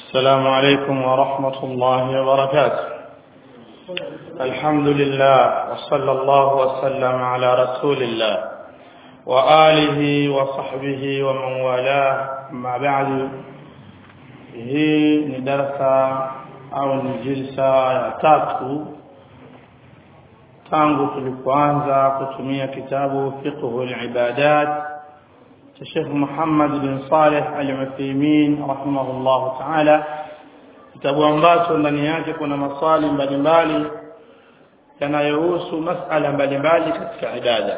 السلام عليكم ورحمة الله وبركاته الحمد لله وصلى الله وسلم على رسول الله وآله وصحبه ومن والاه أما بعد hii ni darasa au ni jilsa ya tatu tangu tulipoanza kutumia kitabu fiqhu al-ibadat cha Sheikh Muhammad bin Saleh Al-Uthaymeen rahimahullah ta'ala kitabu ambacho ndani yake kuna maswali mbalimbali yanayohusu masala mbalimbali katika ibada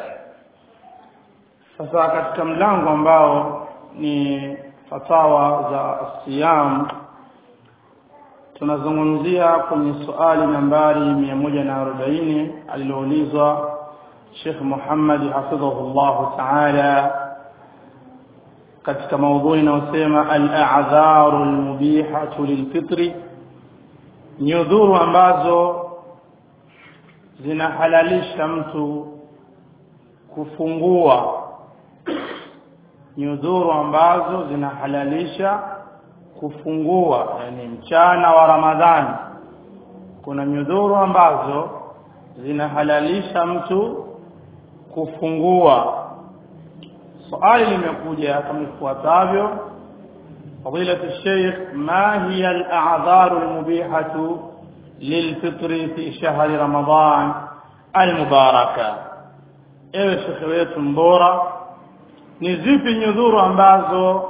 sasa katika mlango ambao ni fatawa za siyam tunazungumzia kwenye swali nambari 140 aliloulizwa Sheikh Muhammad hafidhahullah ta'ala katika maudhui inayosema al-a'dharu al-mubihatu lilfitri nyudhuru ambazo zinahalalisha mtu kufungua nyudhuru ambazo zinahalalisha kufungua yani mchana wa Ramadhani kuna nyudhuru ambazo zinahalalisha mtu kufungua swali limekuja kama ifuatavyo فضيلة الشيخ ما هي الأعذار المبيحة للفطر في شهر رمضان المباركة ewe shekhe wetu mbora ni zipi nyudhuru ambazo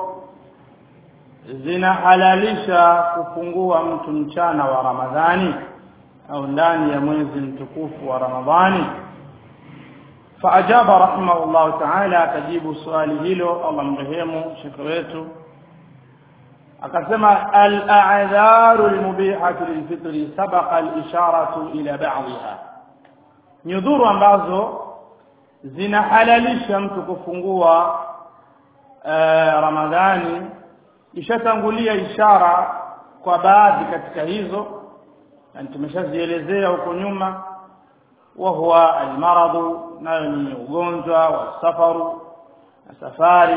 zinahalalisha kufungua mtu mchana wa Ramadhani au ndani ya mwezi mtukufu wa Ramadhani فأجاب رحمه الله تعالى تجيب سؤال hilo Allah mrehemu shekhe wetu akasema al-a'dharu al-mubihatu lil-fitri sabaqa al-isharatu ila ba'dha nyudhuru ambazo zinahalalisha mtu kufungua uh, Ramadhani ishatangulia ishara kwa baadhi katika hizo na tumeshazielezea huko nyuma wa huwa almaradu nayo ni ugonjwa wa safaru na safari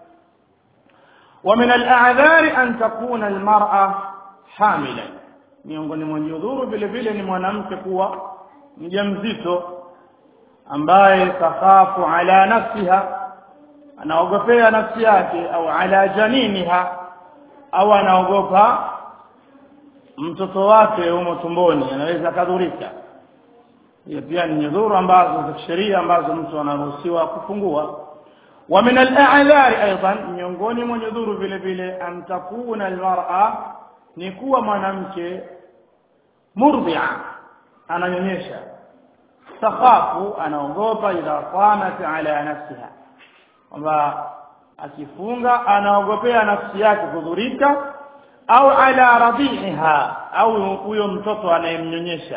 ومن الاعذار ان تكون المراه حاملا miongoni mwa nyudhuru vile vile ni mwanamke kuwa mjamzito ambaye takhafu ala nafsiha anaogopea nafsi yake au ala janiniha au anaogopa mtoto wake humo tumboni anaweza kadhurika hiyo pia ni nyudhuru ambazo za sheria ambazo mtu anaruhusiwa kufungua wa min al-a'dhar aidan miongoni mwa nyudhuru vile vile an takuna al-mar'a ni kuwa mwanamke murdi'a ananyonyesha takhafu anaogopa idha qanat ala nafsiha kwamba akifunga anaogopea nafsi yake kudhurika au ala radhiha au huyo mtoto anayemnyonyesha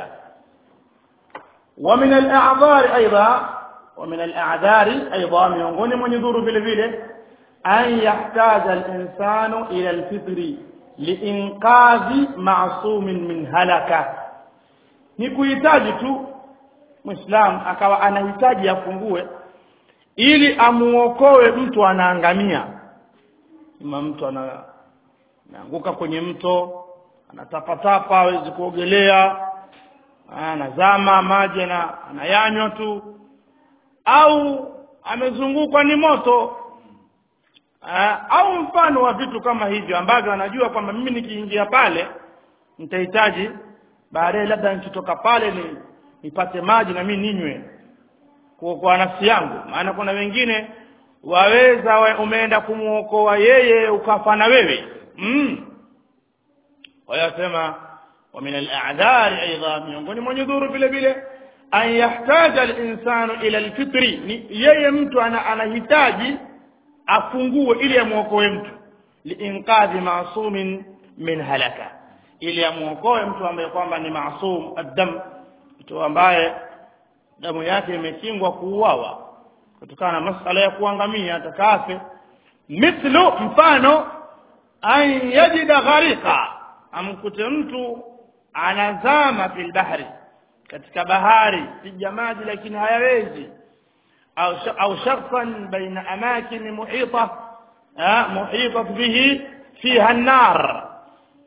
ومن الاعذار ايضا ومن الاعذار ايضا miongoni mwa nyudhuru vile vile an yahtaja al-insanu ila al-fitri liinqadhi ma'sumin min halaka ni kuhitaji tu muislam akawa anahitaji afungue ili amuokoe mtu anaangamia kama mtu ana anaanguka kwenye mto anatapatapa hawezi kuogelea anazama maji na anayanywa tu au amezungukwa ni moto Aa, au mfano wa vitu kama hivyo ambavyo anajua kwamba mimi nikiingia pale nitahitaji baadaye labda nikitoka pale ni nipate maji na mimi ninywe kuokoa nafsi yangu maana kuna wengine waweza we, umeenda kumuokoa yeye ukafa na wewe mm. wayasema ومن الاعذار ايضا miongoni mwa nyudhuru vile vile an yahtaja al-insanu ila al-fitri ni yeye mtu ana, anahitaji afungue ili amuokoe mtu liinqadhi ma'sumin min halaka ili amuokoe mtu ambaye kwamba ni maasum ad-dam mtu ambaye damu yake imekingwa kuuawa kutokana na masala ya kuangamia atakafe mithlu mfano an yajida gharika amkute mtu anazama fil bahri katika bahari sija maji lakini hayawezi au au shakhsan baina amakin muhita muhita bihi fiha an-nar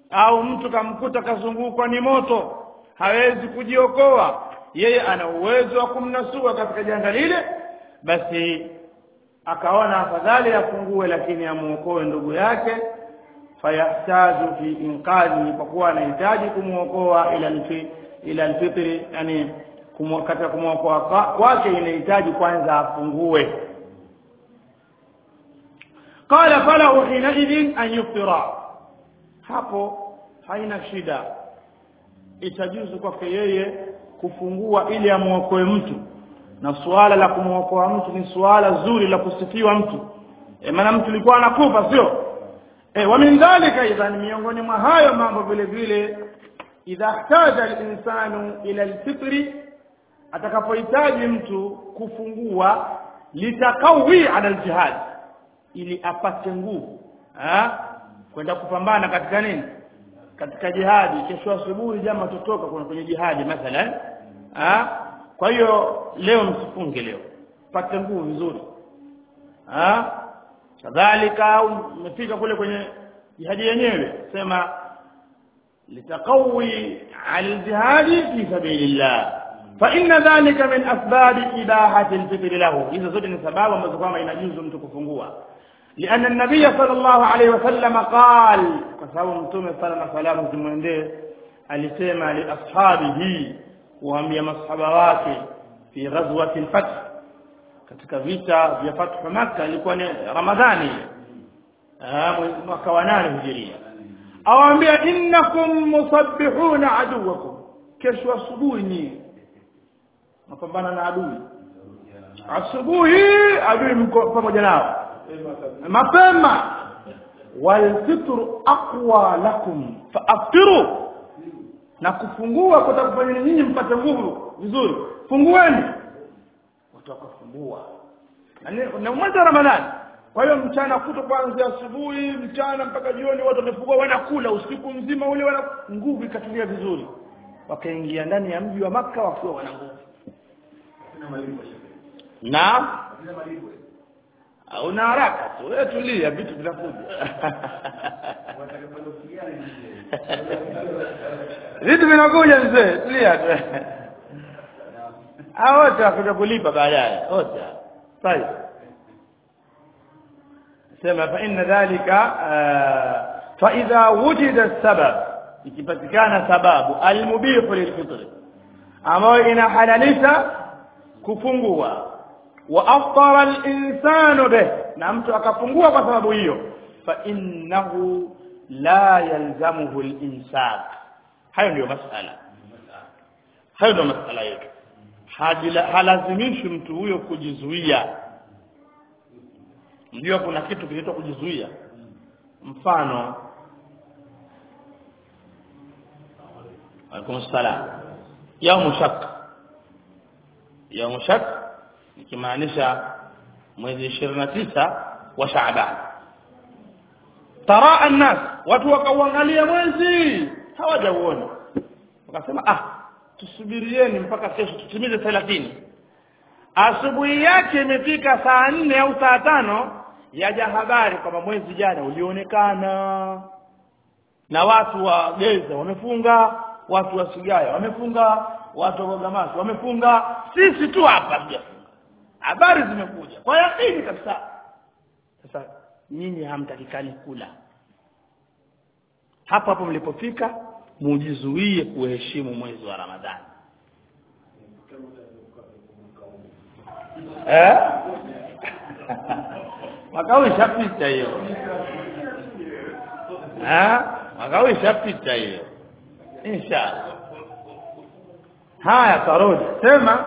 au mtu kamkuta kazungukwa ni moto hawezi kujiokoa yeye ana uwezo wa kumnasua katika janga lile basi akaona afadhali afungue lakini amuokoe ndugu yake fayahtaju fi inqadhi kwa kuwa anahitaji kumuokoa ila alfi ila alfitri yani kumu, katika kumwokoa kwake inahitaji kwanza afungue qala falahu hinaidhin an yuftira hapo haina shida itajuzu kwake yeye kufungua ili amwokoe mtu na suala la kumwokoa mtu ni suala zuri la kusifiwa mtu e, maana mtu alikuwa anakufa sio e, wa min dhalika idhan miongoni mwa hayo mambo vile vile idha ihtaja al-insanu ila al-fitri atakapohitaji mtu kufungua litakawi ala al-jihad ili apate nguvu kwenda kupambana katika nini katika jihadi kesho asubuhi jamaa tutoka kuna kwenye jihadi mathalan ah kwa hiyo leo msifunge leo pate nguvu vizuri ah kadhalika au umefika kule kwenye jihadi yenyewe sema litaqawi aljihadi fi sabilillah fa inna dhalika min asbab ibahati alfitr lahu hizo zote ni sababu ambazo kwamba inajuzu mtu kufungua لأن النبي صلى الله عليه وسلم قال كسبب متوم صلى الله عليه وسلم zimwendee alisema li ashabihi kuambia masahaba wake fi ghazwati al-fath katika vita vya fathu Makkah ilikuwa ni Ramadhani mwaka wa 8 hijiria awaambia innakum musabbihuna aduwakum kesho asubuhi ni mapambana na adui asubuhi adui mko pamoja nao mapema walfitru aqwa lakum faaftiru na kufungua kutakufanya nyinyi mpate nguvu vizuri fungueni watu wakafungua na mwezi wa ramadhani kwa hiyo mchana kuto kuanzia asubuhi mchana mpaka jioni watu wamefungua wanakula usiku mzima ule wana nguvu ikatulia vizuri wakaingia ndani ya mji wa maka wakiwa wana nguvu na una haraka tu wewe tulia vitu vinakuja vitu vinakuja mzee tulia tu hao wote wakuja kulipa baadaye wote طيب sema fa inna dhalika fa idha wujida sabab ikipatikana sababu almubihu lilfitr ambayo inahalalisha kufungua wa aftara al-insanu bih na mtu akafungua kwa sababu hiyo fa innahu la yalzamuhu al-imsak hayo ndio masala hayo ndio masala yetu halazimishi mtu huyo kujizuia ndio kuna kitu kinaitwa kujizuia mfano alaikum salam yaumu shak yaumu shak ikimaanisha mwezi 29 wa Shaaban taraa an-nas watu wakauangalia mwezi hawajauona wakasema ah tusubirieni mpaka kesho tutimize 30 asubuhi yake imefika saa nne au saa tano yaja habari kwamba mwezi jana ulionekana na watu wa Geza wamefunga watu wa Sigaya wamefunga watu wa Gamasi wamefunga sisi tu hapa tujafunga habari zimekuja kwa yakini kabisa sasa nyinyi hamtakikani kula hapo hapo mlipofika mujizuie kuheshimu mwezi wa Ramadhani eh makao ishapita hiyo eh makao ishapita hiyo inshallah haya tarudi sema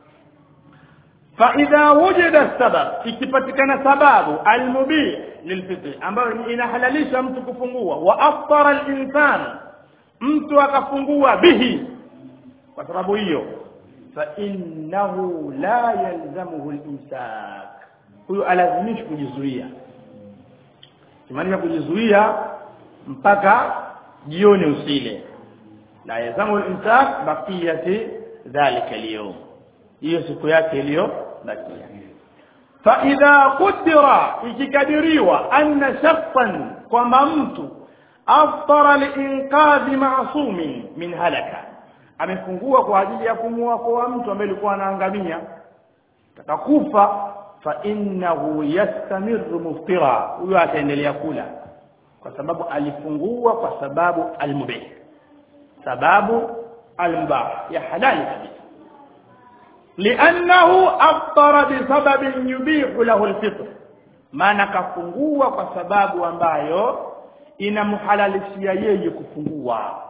فاذا وجد السبب ikipatikana sababu almubih lilfitr ambayo inahalalisha mtu kufungua wa aftara al-insan mtu akafungua bihi kwa sababu hiyo fa innahu la yalzamuhu al-imsak huyo alazimishi kujizuia kimaanisha kujizuia mpaka jioni usile la yalzamu al-imsak baqiyati dhalika al-yawm hiyo siku yake iliyo bakia fa idha qudira ikikadiriwa anna shakhsan kwamba mtu aftara liinqadhi ma'sumin min halaka amefungua kwa ajili ya kumwokoa mtu ambaye alikuwa anaangamia takakufa fa innahu yastamiru muftira huyo ataendelea kula kwa sababu alifungua kwa sababu almubih sababu almubah ya halali kabisa liannahu aftara bisababin yubihu lahu alfitr maana kafungua kwa sababu ambayo inamhalalishia yeye kufungua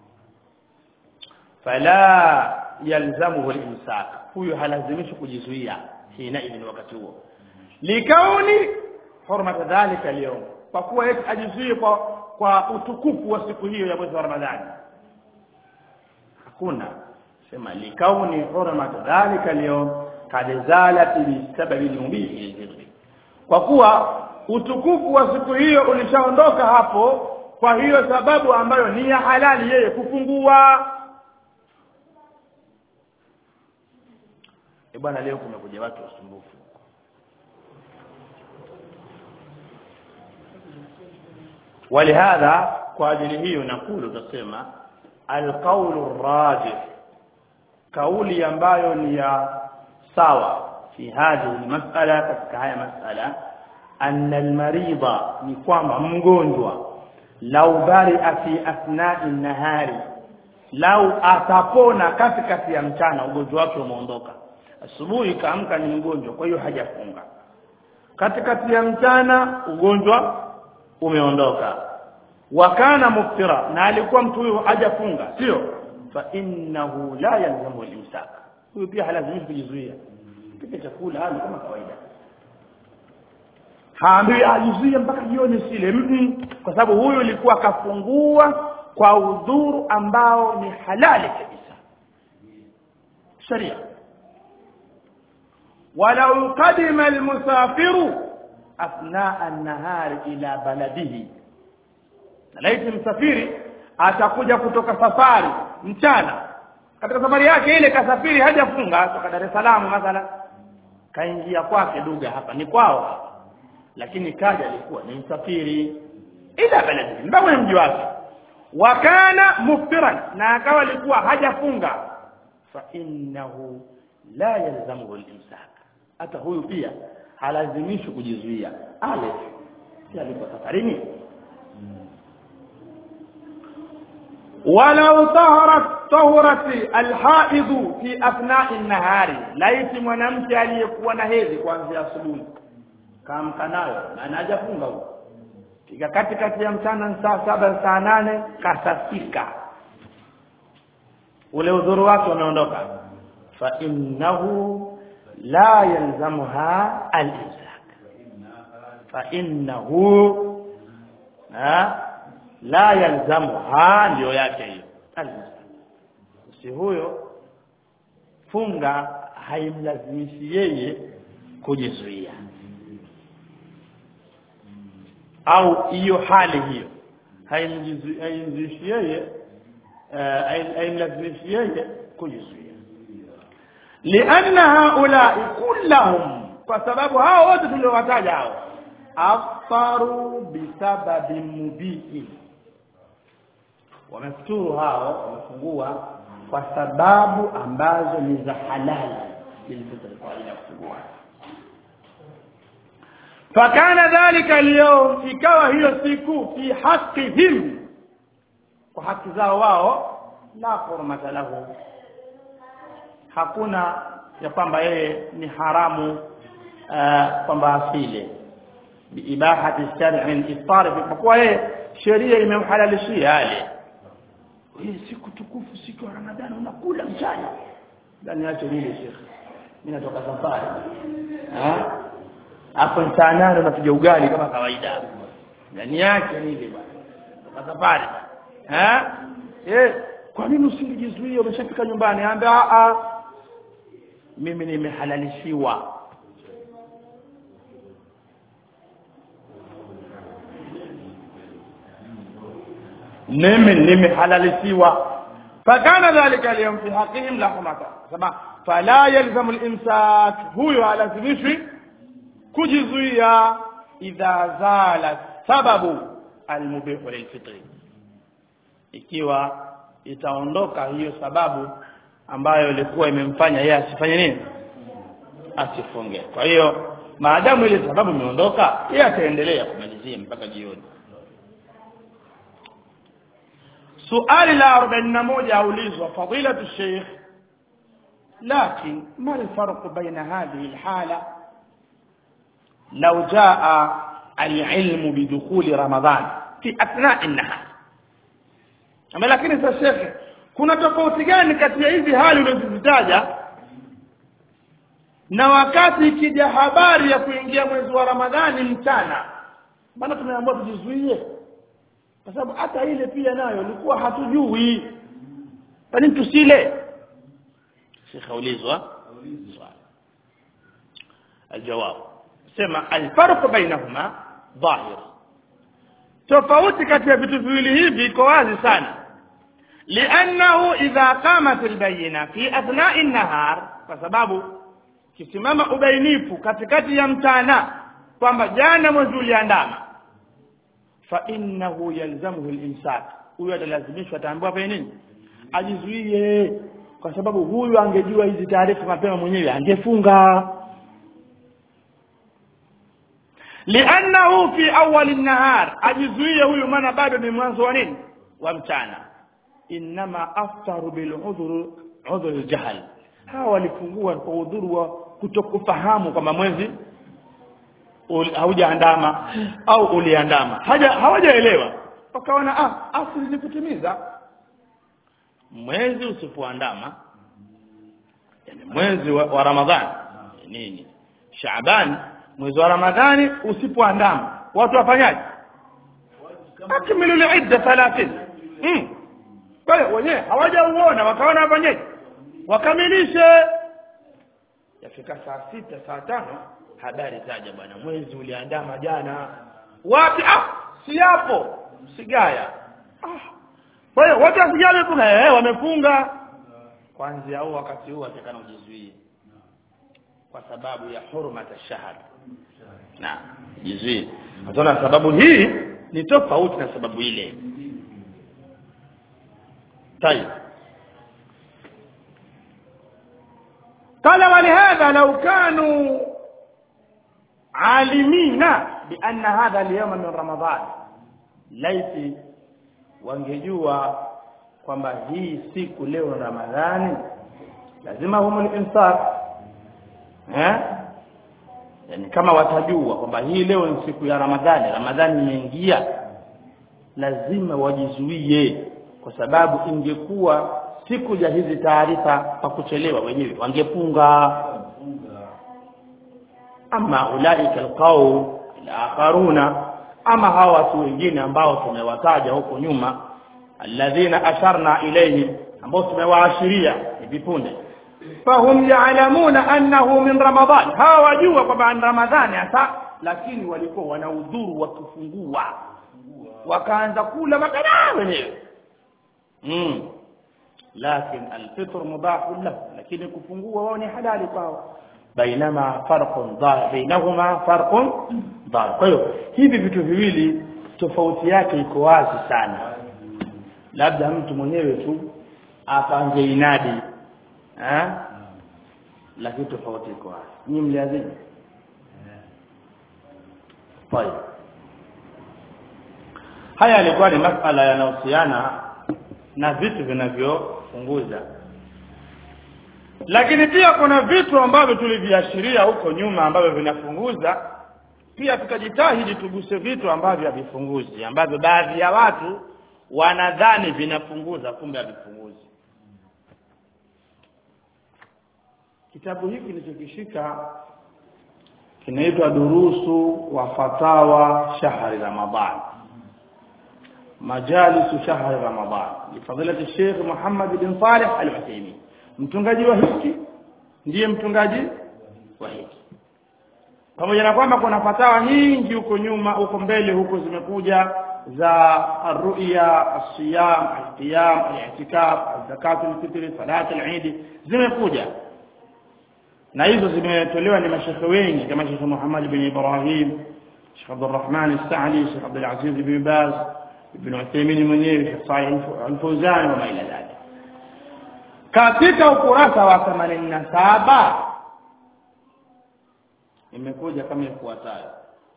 fala yalzamuhu al-imsak huyo halazimishi kujizuia hina idhin wakati huo likauni hurmata dhalika leo kwa kuwa yeye ajizuie kwa kwa utukufu wa siku hiyo ya mwezi wa Ramadhani hakuna sema likauni hurmata dhalika leo kad zalat bisababi al-mubih kwa kuwa utukufu wa siku hiyo ulishaondoka hapo kwa hiyo sababu ambayo ni ya halali yeye kufungua e bwana leo kumekuja watu wasumbufu ولهذا kwa ajili hiyo nakulu tutasema alqaulu rajih kauli ambayo ni ya sawa fi hadhihi mas'ala katika haya mas'ala anna almarida ni kwamba mgonjwa lau bari'a fi athna'i nahari lau atapona katikati ya mchana ugonjwa wake umeondoka asubuhi kaamka ni mgonjwa kwa hiyo hajafunga katikati ya mchana ugonjwa umeondoka wakana muftira na alikuwa mtu huyo hajafunga sio fa innahu la yalzamu al-imsak huyo pia halazimishi kujizuia pika chakula hali kama kawaida haambiwi ajizuie mpaka jioni sile mm kwa sababu huyu ilikuwa kafungua kwa udhuru ambao ni halali kabisa sharia ولو قدم المسافر اثناء النهار الى بلده laiti msafiri atakuja kutoka safari mchana katika safari yake ile kasafiri hajafunga kutoka Dar es Salaam mathala kaingia kwake duga hapa ni kwao hapa lakini kaja alikuwa ni msafiri ila baladi mpaka mji wake wakana muftiran na akawa alikuwa hajafunga fa innahu la yalzamuhu al-imsak hata huyu pia halazimishwi kujizuia ale si alikuwa safarini ولو طهرت طهرت الحائض في اثناء النهار laiti mwanamke aliyekuwa na hedhi kuanzia asubuhi kaamka nayo na anajafunga huko kika katikati ya mchana saa saba saa nane kasafika ule udhuru wake umeondoka fa innahu la yalzamuha al-imsak fa innahu la yalzamuha ndio yake hiyo si huyo funga haimlazimishi yeye kujizuia au hiyo hali hiyo haimlazimishi yeye haimlazimishi yeye kujizuia lianna haulai kullahum kwa sababu hao wote tuliowataja hao afaru bisababi mubiin wamefuturu hao wamefungua kwa sababu ambazo ni za halali zilizotokea kwa ajili ya kufungua fakana dhalika alyawm ikawa hiyo siku fi haqqihim kwa haki zao wao la hurmata lahu hakuna ya kwamba yeye ni haramu uh, kwamba asile biibahati shar'i al-iftar kwa kuwa yeye sheria imemhalalishia yale hii siku tukufu siku ya Ramadhani unakula mchana ndani yacho lile shekhi mimi natoka safari ah hapo saa nane unapiga ugali kama kawaida ndani yake ni ile bwana toka safari eh eh kwa nini usingejizuia umeshafika nyumbani ambia a mimi nimehalalishiwa mimi nimehalalishiwa fakana dhalika alyawm fi haqihim lahumata sema fala yalzamu al-imsak huyo halazimishwi kujizuia idha zala sababu almubihu lilfitri ikiwa itaondoka hiyo sababu ambayo ilikuwa imemfanya yeye asifanye nini asifunge kwa hiyo maadamu ile sababu imeondoka yeye ataendelea kumalizia mpaka jioni suali la 41 aulizwa fadilatu sheikh لكن ما الفرق بين هذه الحالة لو جاء العلم بدخول رمضان في أثناء النهار أما لكن يا شيخ kuna tofauti gani kati ya hizi hali ulizozitaja na wakati ikija habari ya kuingia mwezi wa ramadhani mchana maana tumeambiwa tujizuie kwa sababu hata ile pia nayo ilikuwa hatujui kwa nini tusile شيخ أوليزوا الجواب سمع الفرق بينهما ظاهر tofauti kati ya vitu viwili hivi iko wazi sana liannahu idha qamat albayina fi athnai nahar kwa sababu kisimama ubainifu katikati ya mchana kwamba jana mwezi uliandama fa innahu yalzamuhu alimsak huyo atalazimishwa ataambiwa fanye nini ajizuie kwa sababu huyu angejua hizi taarifa mapema mwenyewe angefunga liannahu fi awali nahar ajizuie huyu maana bado ni mwanzo wa nini wa mchana inma aftaru bil udhur udhur aljahl hawa walifungua kwa udhuru wa kutokufahamu kwamba mwezi haujaandama au uliandama haja hawajaelewa wakaona ah asili ni kutimiza mwezi usipoandama yani mwezi wa, wa ramadhani nini shaaban mwezi wa ramadhani usipoandama watu wafanyaje akmilu liidda 30 mm. kwa hiyo wenyewe hawajauona wakaona wafanyaje wakamilishe yafika saa sita saa tano habari zaja bwana mwezi uliandama jana wapi ah si hapo sigaya ah kwa hiyo wote wasijali kuna eh wamefunga kwanza au wakati huu atakana ujizuie kwa sababu ya hurmata shahr na jizuie utaona sababu hii ni tofauti na sababu ile طيب قال ولهذا لو كانوا عالمين بأن هذا اليوم من رمضان ليس wangejua kwamba hii siku leo Ramadhani lazima humul insaf eh yani kama watajua kwamba hii leo ni siku ya Ramadhani Ramadhani imeingia lazima wajizuie kwa sababu ingekuwa siku ya hizi taarifa pa kuchelewa wenyewe wangepunga ama ulaika alqaum alakharuna ama hawa watu wengine ambao tumewataja huko nyuma alladhina asharna ilayhi ambao tumewaashiria hivi punde fahum ya'lamuna annahu min ramadan hawa wajua kwamba ni ramadhani hasa lakini walikuwa wana udhuru wa kufungua wakaanza kula makala wenyewe mm lakin alfitr mubah lahu lakini kufungua wao ni halali kwao bainama farqun dhahir bainahuma farqun dhahir kwa hiyo hivi vitu viwili tofauti yake iko wazi sana labda mtu mwenyewe tu apange inadi eh lakini tofauti iko wazi nyinyi mliazini طيب haya yalikuwa ni masala yanayohusiana na vitu vinavyofunguza lakini pia kuna vitu ambavyo tuliviashiria huko nyuma ambavyo vinafunguza pia tukajitahidi tuguse vitu ambavyo havifunguzi ambavyo baadhi ya watu wanadhani vinafunguza kumbe havifunguzi kitabu hiki nilichokishika kinaitwa durusu wa fatawa shahri ramadhan majalisu shahri ramadhan lifadilati Sheikh Muhammad bin Saleh Al-Uthaymeen mtungaji wa hiki ndiye mtungaji wa hiki pamoja na kwamba kuna fatawa nyingi huko nyuma huko mbele huko zimekuja za arruya asiyam alqiyam ali'tikaf zakat alfitr salat al-eid zimekuja na hizo zimetolewa ni mashekhe wengi kama Sheikh Muhammad bin Ibrahim Sheikh Abdurrahman As-Sa'di Sheikh Abdul Aziz Ibn Baz Ibn Uthaymeen mwenyewe Sheikh Salih Al-Fawzan wa maila dhalik katika ukurasa wa 87 imekuja kama ifuatayo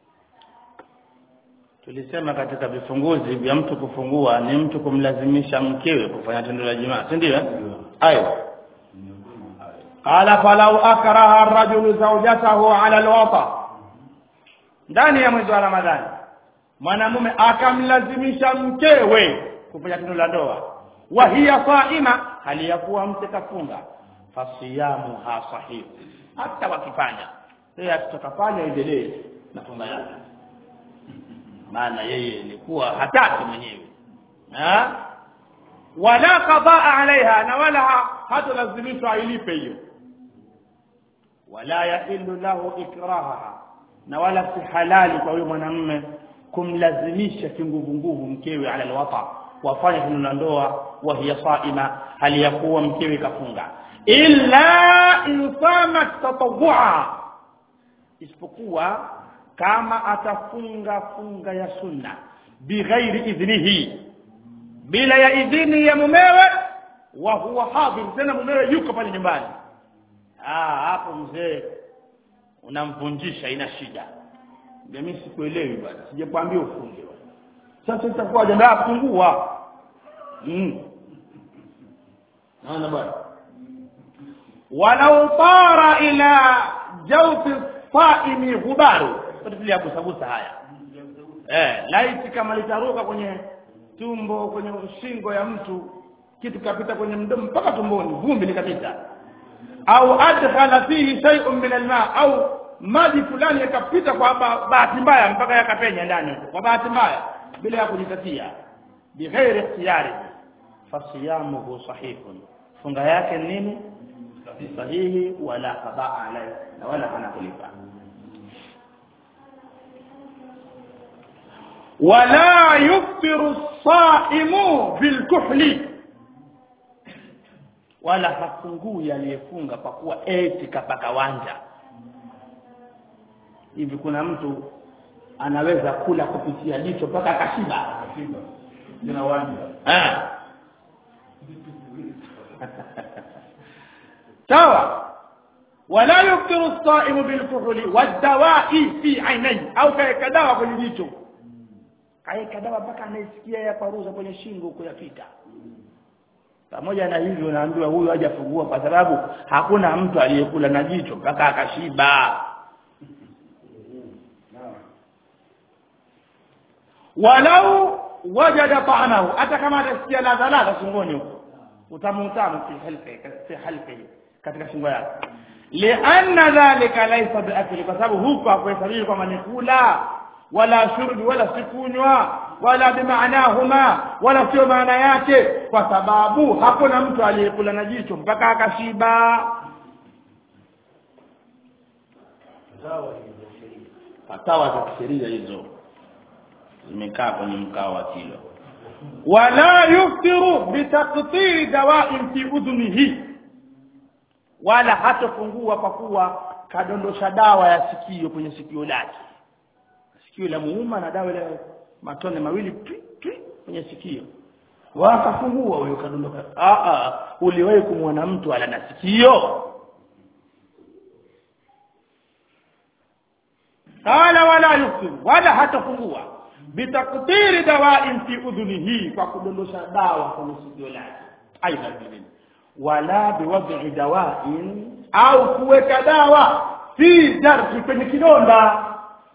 tulisema katika vifunguzi vya mtu kufungua ni mtu kumlazimisha mkewe kufanya tendo la jimaa si ndio ayo qala falau akraha ar-rajulu zawjatahu ala al-wata ndani ya mwezi wa ramadhani mwanamume akamlazimisha mkewe kufanya tendo la ndoa wa hiya saima hali ya kuwa mke kafunga fasiyamu ha sahihu hata wakifanya yeye atakafanya endelee na funga yake maana yeye ilikuwa hataki mwenyewe ha wala qadaa alaiha na wala hatolazimishwa ailipe hiyo wala yahillu lahu ikrahaha na wala si halali kwa huyo mwanamume kumlazimisha kinguvunguvu mkewe ala alwata wafanye tendo la ndoa wa hiya saima hali ya kuwa mkewe kafunga illa insama tatawwa isipokuwa kama atafunga funga ya sunna bighairi idhnihi bila ya idhini ya mumewe wa huwa hadhir tena mumewe yuko pale nyumbani ah hapo mzee unamvunjisha ina shida mimi sikuelewi bwana sijakwambia ufunge bwana sasa itakuwa jambo la kufungua mm naona bwana walau tara ila jawfi saimi ghubaru tulia kusagusa haya eh laiti kama litaruka kwenye tumbo kwenye shingo ya mtu kitu kapita kwenye mdomo mpaka tumboni vumbi likapita au adkhala fihi shay'un min alma au maji fulani yakapita kwa bahati mbaya mpaka yakapenya ndani kwa bahati mbaya bila ya kujitatia bighairi ikhtiyari fasiyamuhu sahihun funga yake nini sahihi wala qada alayhi na wala hana kulipa wala yuftiru as-saimu bilkuhli wala hafungui aliyefunga kwa kuwa eti kapaka wanja hivi kuna mtu anaweza kula kupitia jicho mpaka akashiba Jina wanja. eh sawa wala yuftiru as-saimu bilkuhli wad-dawa'i fi 'ainayhi au kaeka dawa kwenye jicho kaeka dawa mpaka anaisikia ya paruza kwenye shingo huko yapita pamoja na hivyo unaambiwa huyu hajafungua kwa sababu hakuna mtu aliyekula na jicho mpaka akashiba walau wajada ta'amahu hata kama atasikia ladha ladha shingoni huko utamu utamu fi halqi fi halqi katika shingo yake lianna dhalika laysa biakli kwa sababu huko hakuhesabiwi kwamba ni kula wala shurbi wala sikunywa wala bimaanahuma wala sio maana yake kwa sababu hakuna mtu aliyekula na jicho mpaka akashiba Sawa hiyo sheria. fatawa za kisheria hizo zimekaa kwenye mkao wa kilo wala yuftiru bitaqtiri dawa'in fi udhunihi wala hatofungua kwa kuwa kadondosha dawa ya sikio kwenye sikio lake sikio la muuma na dawa ile matone mawili twi, twi, kwenye sikio wakafungua huyo kadondoka a a uliwahi kumwona mtu ala na sikio qala wala yuftiru wala hatafungua bitaktiri dawain fi udhunihi kwa kudondosha dawa kwenye sikio lake aidha vile wala biwad'i dawain au kuweka dawa fi jarhi kwenye kidonda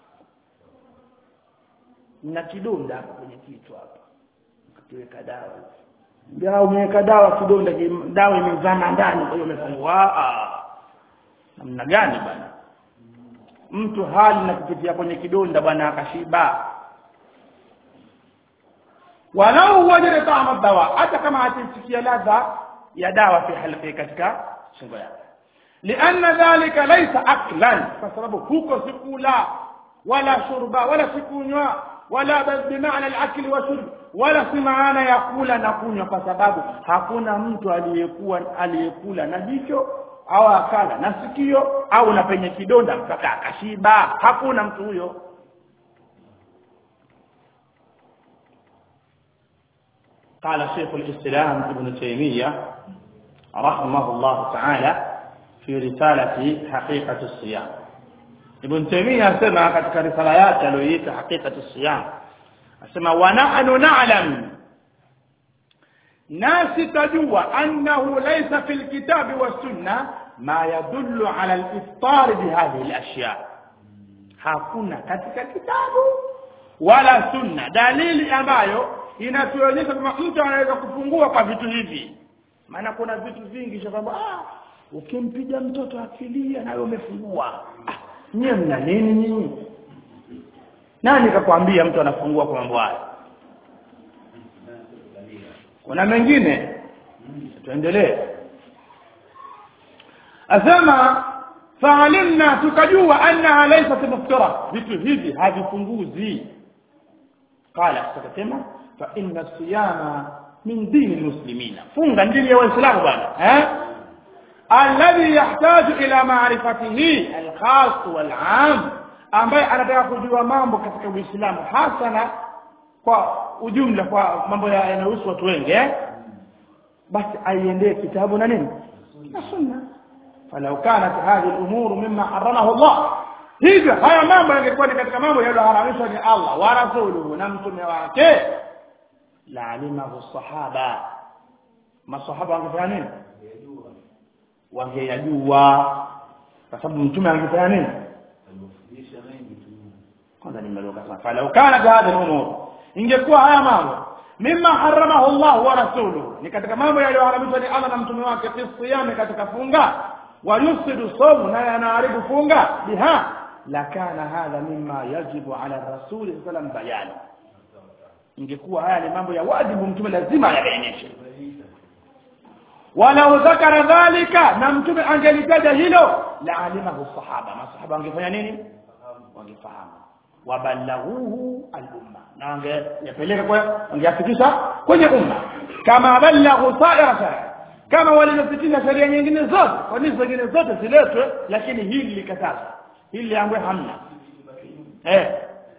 na kidonda hapa kwenye kichwa hapa ukiweka dawa ndio umeweka dawa kidonda ki- dawa imezama ndani kwa hiyo umefungua ah namna gani bwana mtu hali na kupitia kwenye kidonda bwana akashiba walau wajada taama dawa hata kama atisikia ladha ya dawa fi halqi katika shingo yake lianna dhalika laysa aklan kwa sababu huko sikula wala shurba wala sikunywa wala bal bimaana al-akli wa shurb wala si maana ya kula na kunywa kwa sababu hakuna mtu aliyekuwa aliyekula na jicho au akala na sikio au na penye kidonda mpaka akashiba hakuna mtu huyo قال شيخ الإسلام ابن تيمية رحمه الله تعالى في رسالة حقيقة الصيام ابن تيمية سمع katika risala yake aliyoita حقيقة الصيام asema wa nahnu na'lam nasi tajua annahu laysa fil kitabi was sunna ma yadullu ala al-iftar bihadhihi al-ashya hakuna katika kitabu wala sunna dalili ambayo inatuonyesha kwamba mtu anaweza kufungua kwa vitu hivi maana kuna vitu vingi cha kwamba ah ukimpiga mtoto akilia nawe umefungua ah, nyie mna nini nyinyi nani kakwambia mtu anafungua kwa mambo haya kuna mengine tuendelee asema faalimna tukajua annaha laysat muftara vitu hivi havifunguzi qala tukasema fa inna siyama min dini almuslimina funga dini ya waislamu bwana eh alladhi yahtaju ila ma'rifatihi alkhas wal'am ambaye anataka kujua mambo katika uislamu hasa na kwa ujumla kwa mambo yanayohusu watu wengi eh basi aiendee kitabu na nini na sunna falau kanat hadhihi al-umur mimma haramahu Allah hivyo haya mambo yangekuwa ni katika mambo yaliyoharamishwa ni Allah wa rasuluhu na mtume wake la alimahu sahaba masahaba wangefanya nini wangeyajua kwa sababu mtume angefanya nini kwanza nimeruka sana falau kanat hadhihi al-umur ingekuwa haya mambo mimma haramahu Allah wa rasuluhu ni katika mambo yaliyoharamishwa ni Allah na mtume wake fi siyami katika funga wa yusidu sawm na yanaharibu funga biha lakana hadha mimma yajibu ala rasuli sallam bayani ingekuwa haya ni mambo ya wajibu mtume lazima ayabainishe walau dhakara dhalika na mtume angelitaja hilo la alimahu sahaba masahaba wangefanya nini wangefahamu wabalaghuhu al-umma na wangeyapeleka kwa wangeyafikisha kwenye umma kama balaghu sa'ira shari'a kama walivyopitisha sheria nyingine zote kwa nini zingine zote ziletwe lakini hili likatazwa hili liangwe hamna eh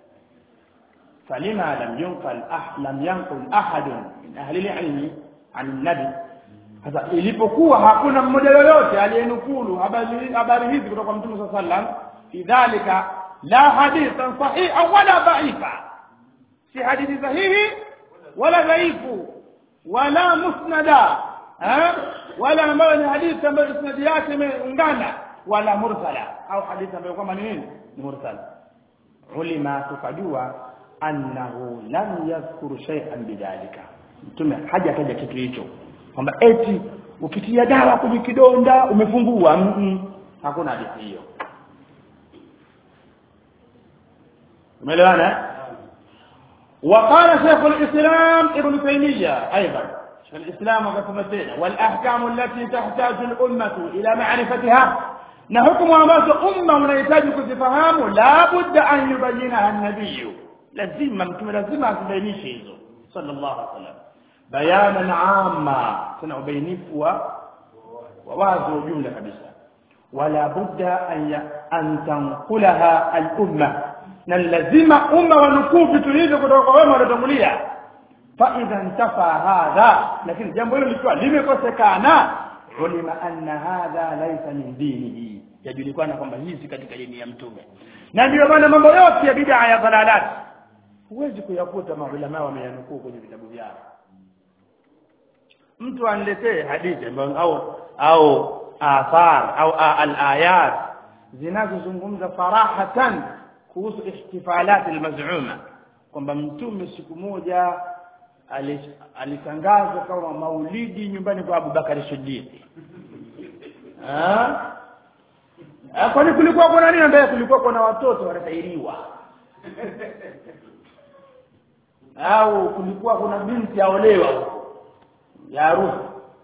فلما لم ينقل أح لم ينقل أحد من أهل العلم عن النبي sasa ilipokuwa hakuna mmoja yoyote aliyenukulu habari habari hizi kutoka kwa Mtume صلى الله عليه وسلم idhalika la hadithan sahiha wala dhaifa si hadithi sahihi wala dhaifu wala musnada eh wala ambayo ni hadithi ambayo isnadi yake imeungana wala mursala au hadithi ambayo kwamba ni nini ni mursala ulima tukajua annahu lam yadhkur shay'an bidhalika mtume hajataja kitu hicho kwamba eti ukitia dawa kwenye kidonda umefungua mm -mm. hakuna hadithi hiyo umeelewana وقال شيخ الإسلام ابن تيمية أيضا شيخ الإسلام وقسمتين والأحكام التي تحتاج الأمة إلى معرفتها نحكم ambazo umma unahitaji kuzifahamu la budda an yubayyinaha an-nabiy lazima mtume lazima azibainishe hizo sallallahu alaihi wasallam bayanan amma tuna ubainifu wa wazi wa jumla kabisa wala budda an an tanqulaha al-umma na lazima umma wanukuu vitu hivyo kutoka kwa wema waliotangulia fa idha intafa hadha lakini jambo hilo likiwa limekosekana ulima anna hadha laysa min dinihi yajulikana kwamba hizi katika dini ya mtume na ndio maana mambo yote ya bid'a ya dhalalat huwezi kuyakuta maulama wameyanukuu kwenye vitabu vyao mtu aniletee hadithi au au athar au al-ayat zinazozungumza farahatan kuhusu ihtifalat almaz'uma kwamba mtume siku moja alitangazwa kama maulidi nyumbani kwa Abu Bakari Siddiq ah kwani kulikuwa kuna nini ambaye kulikuwa kuna watoto wanatairiwa au kulikuwa kuna binti aolewa ya harusi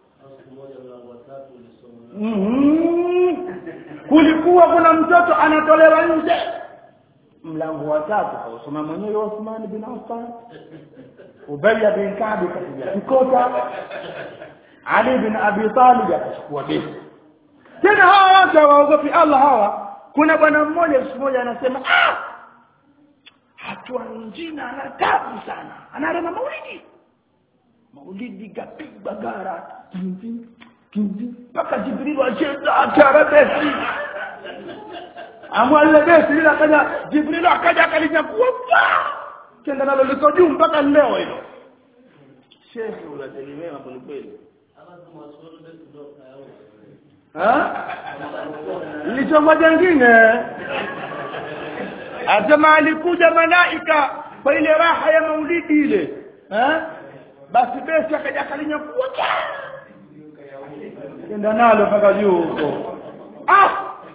mm kulikuwa kuna mtoto anatolewa nje mlango wa tatu kausoma mwenyewe Uthman bin Affan Ubay bin Ka'b kapiga kikota Ali bin Abi Talib akachukua besi tena hawa watu hawaogopi Allah hawa kuna bwana mmoja siku moja anasema ah hatua njina ana tabu sana anarema maulidi maulidi kapigwa gara kinzi kinzi mpaka jibril acheza atarabesi amwalile besi lile akaja jibril akaja akalinyakua kenda nalo liko juu mpaka leo hilo shehe unategemewa kwelikweli lichomwa jengine asema alikuja malaika kwa ile raha ya maulidi ile eh? basi besi akaja akalinyakua kenda nalo mpaka juu huko ah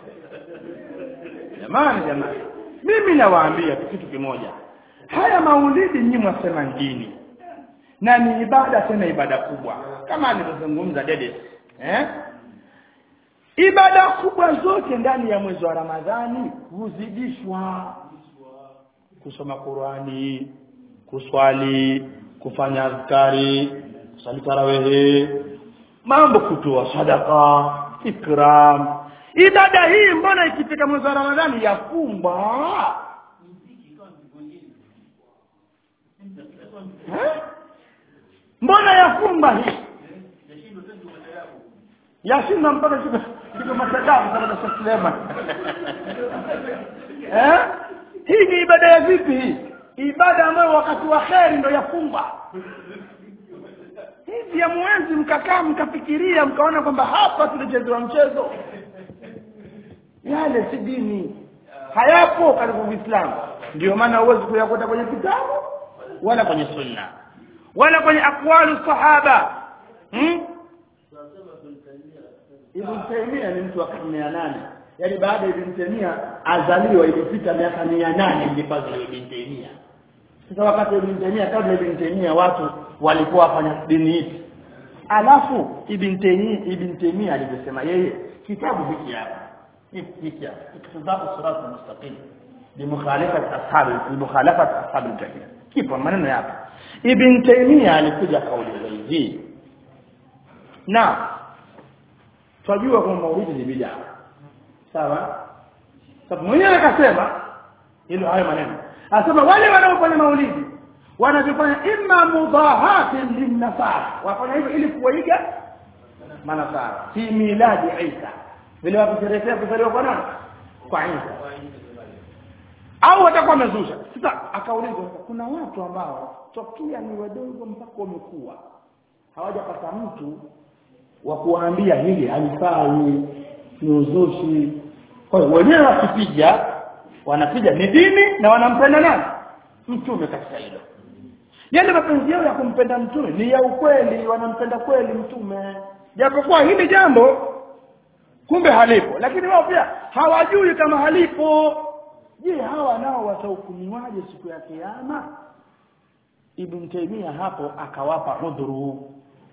jamani jamani mimi nawaambia tu kitu kimoja haya maulidi nyinyi mwasema dini na ni ibada tena ibada kubwa kama alivyozungumza dede eh ibada kubwa zote ndani ya mwezi wa ramadhani huzidishwa kusoma qurani kuswali kufanya azkari kusali tarawehe mambo kutoa sadaka ikram ibada hii mbona ikifika mwezi wa ramadhani yafungwa Eh? mbona yafumba hii yashinda mpaka kitu kitu matadamu kama na Suleiman eh hii ni ibada ya vipi hii ibada ambayo wakati wa kheri ndio yafumba hivi ya mwenzi mkakaa mkafikiria mkaona kwamba hapa tulichezewa mchezo yale si dini hayapo katika Uislamu ndio maana huwezi kuyakuta kwenye kitabu wala kwenye sunna wala kwenye aqwalu sahaba hmm? Ibn Taymiyyah ni mtu wa karne ya nane yaani baada ya Ibn Taymiyyah azaliwa ilipita miaka mia nane ilipazwa Ibn Taymiyyah sasa wakati Ibn Taymiyyah kabla Ibn Taymiyyah watu walikuwa wafanya dini hizi alafu Ibn Taymiyyah Ibn Taymiyyah alivyosema yeye kitabu hiki hapa hiki hapa iktidau sirat mustaqim bimukhalafat ashabi bimukhalafat ashabi al-jahil kipo maneno yapo Ibn Taymiyyah alikuja kauli hii na twajua kwamba maulidi ni bid'a sawa sababu mwenyewe akasema hilo hayo maneno anasema wale wanaofanya maulidi wanavifanya imma mudahatin linnasara wafanya hivyo ili kuwaiga manasara fi miladi Isa vile wakusherehekea kuzaliwa kwa nani kwa Isa au watakuwa wamezusha sasa akaulizwa kuna watu ambao tokea ni wadogo mpaka wamekuwa hawajapata mtu wa kuwaambia hili halifai ni uzushi kwa hiyo wenyewe wakipiga wanapiga ni dini na wanampenda nani mtume katika hilo yale mapenzi yao ya kumpenda mtume ni ya ukweli wanampenda kweli mtume japokuwa hili jambo kumbe halipo lakini wao pia hawajui kama halipo je hawa nao watahukumiwaje siku ya kiyama ibn Taymiyyah hapo akawapa udhuru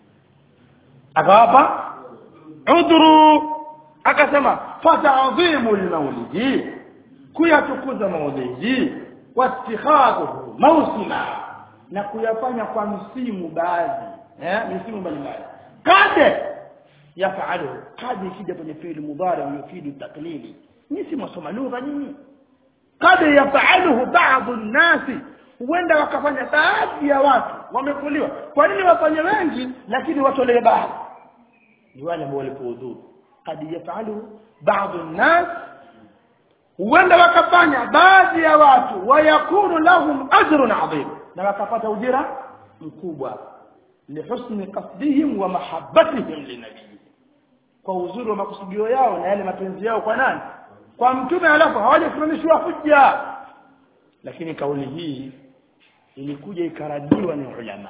akawapa udhuru akasema fata'dhimu lmaulidi kuyatukuza maulidi wattikhadhuhu mausima na kuyafanya kwa msimu baadhi eh msimu mbalimbali kade yafalu kade ikija kwenye fi'il mudhari yufidu taklili ni si mwasoma lugha nyinyi kade yafaluhu ba'd an-nasi huenda wakafanya baadhi ya watu wamekuliwa kwa nini wafanye wengi lakini watolee baadhi ni wale ambao walipoudhuru kad yafalu baadhi an-nas huenda wakafanya baadhi ya watu wayakunu lahum ajrun adhim na wakapata ujira mkubwa lihusni qasdihim wa mahabbatihim linabii kwa uzuri wa makusudio yao na yale mapenzi yao kwa nani kwa mtume alafu hawajasimamishwa hujja lakini kauli hii ilikuja ikaradiwa ni ulama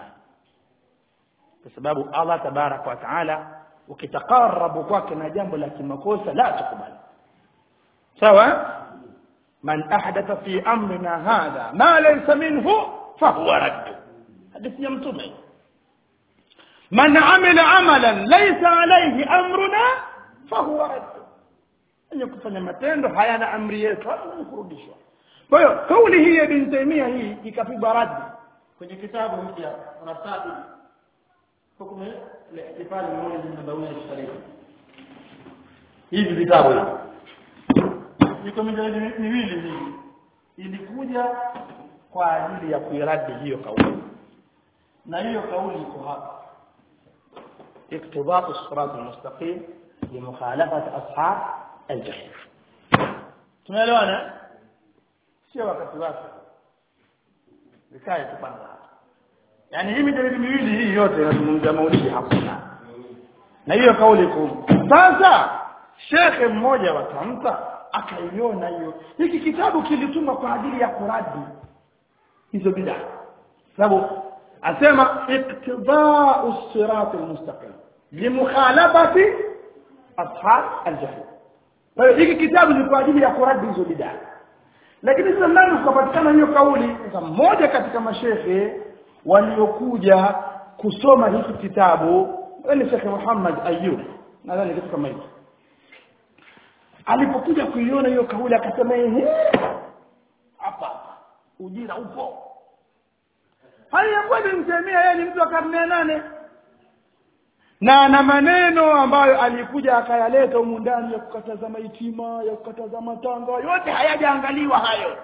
kwa sababu Allah tabarak wa taala ukitaqarrabu kwake na jambo la kimakosa la tukubali sawa man ahdatha fi amrina hadha ma laysa minhu fahuwa radd hadithi ya mtume man amila amalan laysa alayhi amruna fahuwa radd yenye kufanya matendo hayana amri yetu hata kurudishwa kwa hiyo kauli hii ya Ibn Taymiyyah hii ikapigwa radi kwenye kitabu hiki unasabi hukumu ihtifali mmoja nabawi sharif hivi vitabu hivi iko mijadala miwili hii ilikuja kwa ajili ya kuiradi hiyo kauli na hiyo kauli iko hapa iktibatu sirat almustaqim limukhalafati ashab aljahim tunaelewana sio wakati wake vikae tu kwanza yani hii midalili miwili hii yote inazungumzia maulidi hakuna na hiyo kauli iko sasa shekhe mmoja wa Tamta akaiona hiyo hiki kitabu kilitumwa kwa ajili ya kuradi hizo bidaa sababu asema iktibau sirat almustaqim limukhalafati ashab aljahim kwa hiyo hiki kitabu ni kwa ajili ya kuradi hizo bidaa lakini sasa ndani kukapatikana hiyo kauli sasa mmoja katika mashehe waliokuja kusoma hiki kitabu ni Sheikh Muhammad Ayub nadhani kitu kama hicho alipokuja kuiona hiyo kauli akasema ehe hapa ujira upo haya kweli mtemia yeye ni mtu wa karne ya nane na ana maneno ambayo alikuja akayaleta humu ndani ya kukataza maitima ya kukataza matanga yote hayajaangaliwa hayo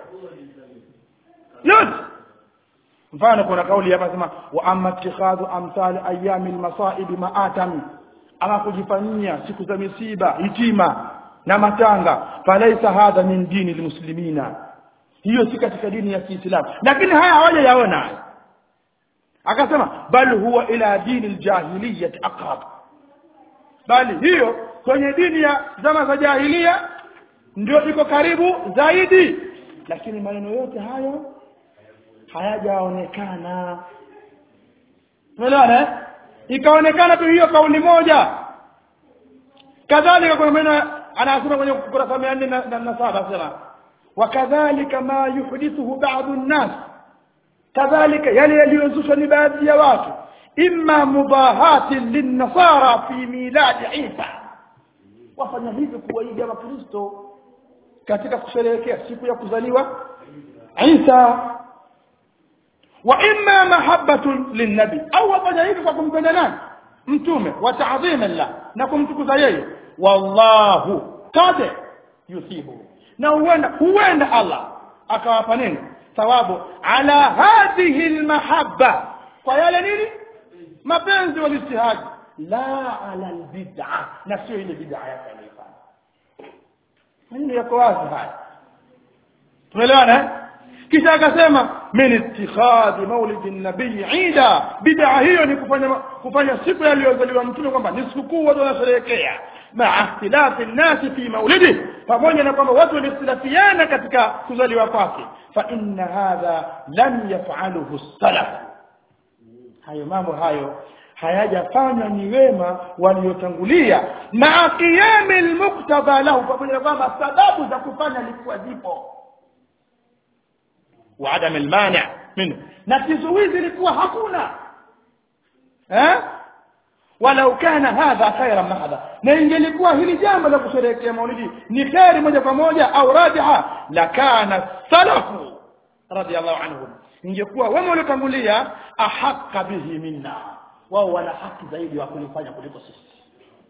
yote mfano kuna kauli hapa sema wa amma ittikhadhu amsal ayami almasaib maatami ama kujifanyia siku za misiba hitima na matanga falaisa hadha min dini almuslimina hiyo si katika dini ya Kiislamu lakini haya hawajayaona akasema bal huwa ila dini aljahiliyyah aqrab bali hiyo kwenye dini ya zama za jahilia ndio iko karibu zaidi lakini maneno yote hayo hayajaonekana umeelewana ikaonekana tu hiyo kauli moja kadhalika kuna maneno anasema kwenye kurasa 407 sema wakadhalika ma yuhdithuhu ba'dhu an-nas kadhalika yale yaliyozushwa ni baadhi ya watu imma mudahati lin-nasara fi milad Isa wafanya hivi kuwaiga wakristo katika kusherehekea siku ya kuzaliwa Isa wa imma mahabbatun linnabi au wafanya hivi kwa kumpenda nani mtume wa ta'dhima la na kumtukuza yeye wallahu qad yuthibu na huenda huenda Allah akawapa nini thawabu ala hadhihi almahabba kwa yale nini mapenzi walistihadi la ala albid'a na sio ile bid'a yake aliyofanya maneno yako wazi haya tumeelewana kisha akasema min ittikhadhi maulidi nabii ida bid'a hiyo ni kufanya kufanya siku aliyozaliwa mtume kwamba ni sikukuu watu wanasherehekea maa ikhtilafi nnasi fi maulidi pamoja na kwamba watu waliikhtilafiana katika kuzaliwa kwake fa inna hadha lam yaf'aluhu salaf hayo mambo hayo hayajafanywa ni wema waliotangulia maa qiyami almuqtada lahu pamoja na kwamba sababu za kufanya likuwa zipo wa adam almani' minhu na kizuizi likuwa hakuna eh walau kana hadha khairan mahadha na ingelikuwa hili jambo la kusherehekea maulidi ni khairi moja kwa moja au rajiha la kana salafu radiyallahu anhum ingekuwa wema waliotangulia ahaqqa bihi minna wao wana haki zaidi wa kulifanya kuliko sisi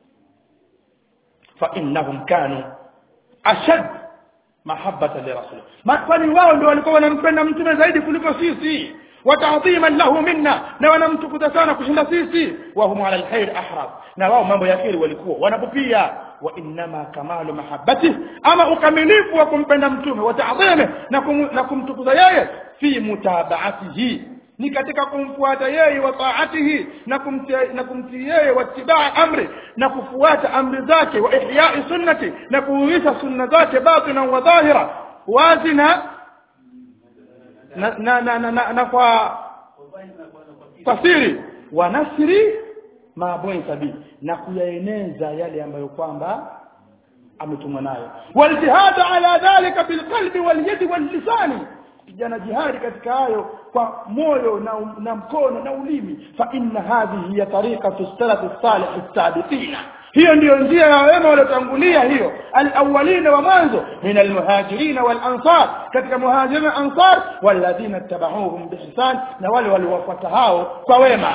fa innahum kanu ashad mahabbata li rasul kwani wao ndio walikuwa wanampenda mtume zaidi kuliko sisi وتعظيما له منا na wanamtukuza sana kushinda sisi wahum ala alkhair ahrab na wao mambo ya kheri walikuwa wanapopia wa inma kamalu mahabbati ama ukamilifu wa kumpenda mtume wa ta'dhimi na kum, na kumtukuza yeye fi mutabaatihi ni katika kumfuata yeye wa taatihi na kumtii na kumtii yeye wa tibaa amri na kufuata amri zake wa ihya'i sunnati na kuuisha sunna zake batina wa dhahira wazi na na na na, na, na, na kwa kwa siri wa nasri maabuni sabi na kuyaeneza yale ambayo kwamba ametumwa nayo waljihad ala dhalika bilqalbi walyadi wallisani kijana jihadi katika hayo kwa moyo na, na mkono na ulimi fa inna hadhihi ya tariqatu salafi salih as-sabiqina hiyo ndiyo njia ya wema waliotangulia hiyo alawwalina wa mwanzo min almuhajirin wal ansar katika muhajirin ansar walladhina tabauhum biihsan na wale waliowafuata hao kwa wema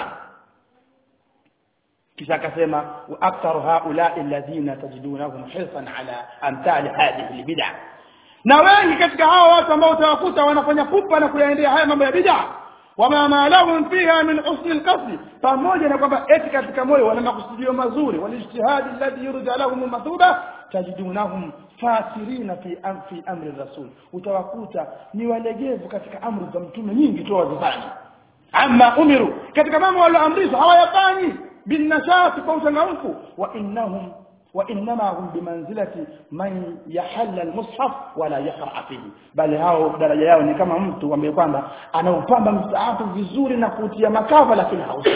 kisha akasema wa aktharu haula'i alladhina tajidunahum hirsan ala amthali hadhihi albid'a na wengi katika hao watu ambao utawakuta wanafanya pupa na kuyaendea haya mambo ya bid'a wama ma lahum fiha min husni alqasd pamoja na kwamba eti katika moyo wana makusudio mazuri walijtihadi alladhi yurja lahum mathuba tajidunahum fasirina fi am, fi amri rasul utawakuta ni walegevu katika amri za mtume nyingi tu wazifanya amma umiru katika mambo walioamrishwa hawayafanyi binnashati kwa uchangamfu wa innahum وانما هم بمنزله من يحل المصحف ولا يقرا فيه bali hao daraja yao ni kama mtu ambaye kwamba anaupamba mstaafu vizuri na kutia makava lakini hausi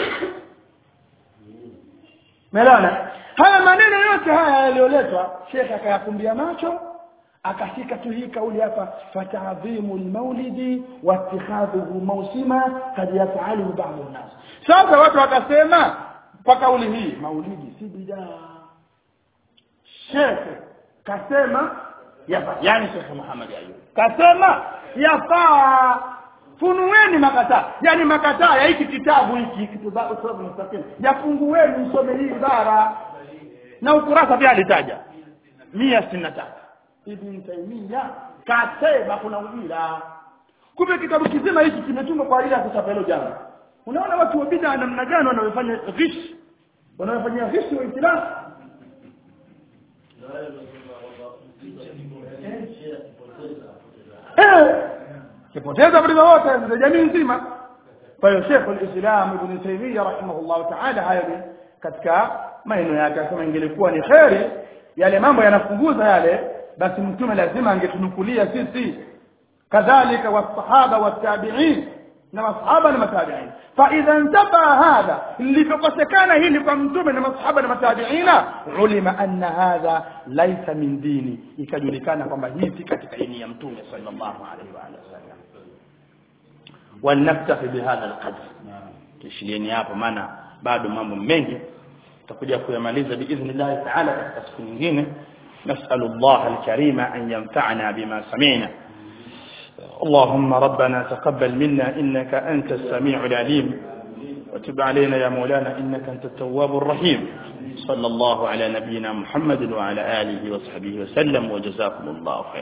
Melona haya maneno yote haya yaliyoletwa Sheikh akayakumbia macho akashika tu hii kauli hapa fatadhimu almaulidi wa ittikhadhuhu mawsima kad yaf'alu ba'd an-nas sasa watu wakasema kwa kauli hii maulidi si bidaa shekhe kasema yafaa yani shekhe Muhammad Ayub kasema yafaa funueni makataa yani makataa ya hiki kitabu hiki kitabu sababu mustaqim yafungueni msome hii ibara na ukurasa pia alitaja 163 ibn Taymiyyah kasema kuna ujira kumbe kitabu kizima hiki kimetungwa kwa ajili ya kuchapa hilo jambo unaona watu wa bid'a namna gani wanaofanya ghish wanaofanya ghish wa islamu kipoteza vitu wote za jamii nzima kwa hiyo Sheikh al-Islam Ibn Taymiyyah rahimahullah ta'ala hayo ni katika maneno yake akasema ingelikuwa ni kheri yale mambo yanafunguza yale basi mtume lazima angetunukulia sisi kadhalika wasahaba watabi'in na masahaba na matabi'in fa idha intafa hadha lilipokosekana hili kwa mtume na masahaba na matabi'ina ulima anna hadha laysa min dini ikajulikana kwamba hii si katika dini ya mtume sallallahu alaihi wa alihi wasallam walnaktafi bihadha alqadr tushilieni hapo maana bado mambo mengi tutakuja kuyamaliza biidhnillah ta'ala katika siku nyingine نسأل الله الكريم أن ينفعنا بما سمعنا اللهم ربنا تقبل منا إنك أنت السميع العليم وتب علينا يا مولانا إنك أنت التواب الرحيم صلى الله على نبينا محمد وعلى آله وصحبه وسلم وجزاكم الله خير